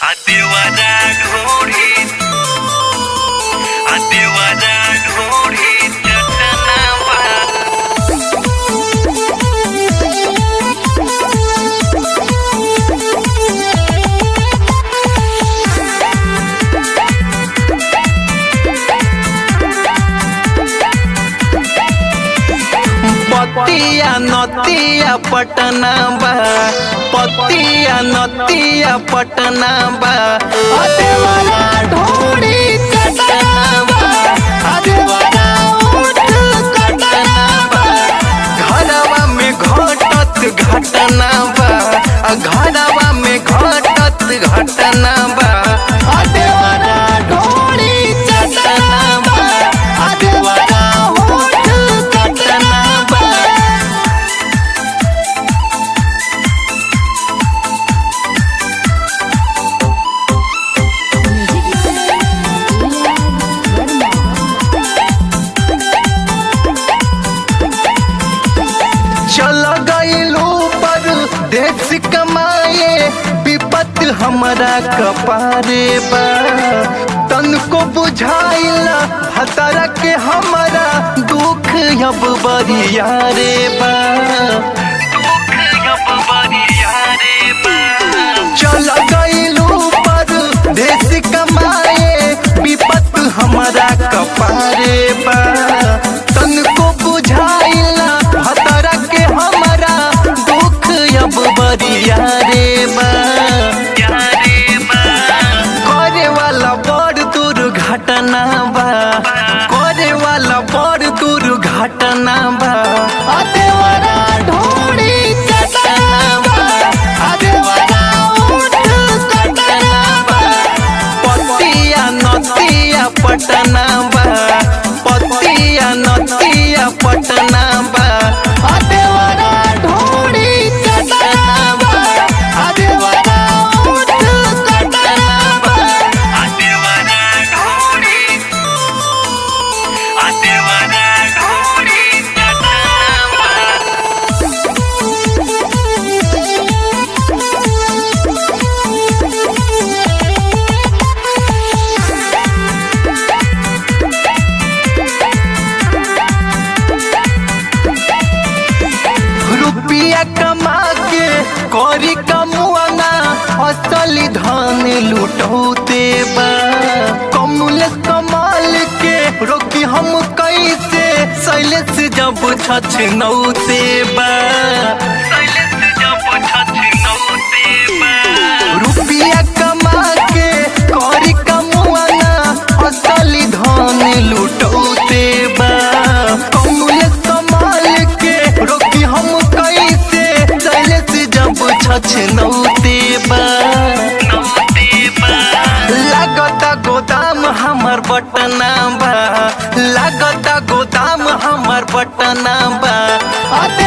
देवाला ढोरी आ देवाला ढोरी चटनावा पतिया नतिया पटना बा पतिया नतिया पटना बा अदेवाला ढोड़ी चटना बा अदेवाला ऊँट कटना बा घरवा में घटत घटना बा आ घरवा में घटत घटना बा अदेवाला ढोड़ी चटना बा अदेवाला ऊँट कटना बा चल गईलू पर देश कमाए विपत हमारा कपारे बा तनको बुझाइल हतरा के हमारा दुख अब बरिया रे बा दुख अब बरिया रे बा चल गईलू पर देश कमाए विपत हमारा कपारे बा तनको बुझाइल हतरा के हमारा दुख अब बरिया रे बा यारे बा करे वाला बड़ दुर्घटना बा करे वाला बड़ दुर्घटना बा अदेवरा ढोड़ी चटना बा अदेवरा ऊँट कटना बा पतिया नतिया पटना बा पतिया नतिया पटना बा अदेवरा ढोड़ी चटना बा अदेवरा ऊँट कटना बा आ देवाला ढोरी आ देवाला ढोरी चटनावा रुपया कमा के करी कमुआना असली धन लुटौते बा कमल कमाल के रोकी हम कैसे शैलेश जब छछ नौते बा शैलेश जब छछ नौते बा रुपया कमा के करी कमुआना असली धन लुटौते बा कमल कमाल के रोकी हम कैसे शैलेश जब छछ नौते बा नौते बा लागता गोदाम हमर बटना बा लागता गोदाम हमर बटना बा अते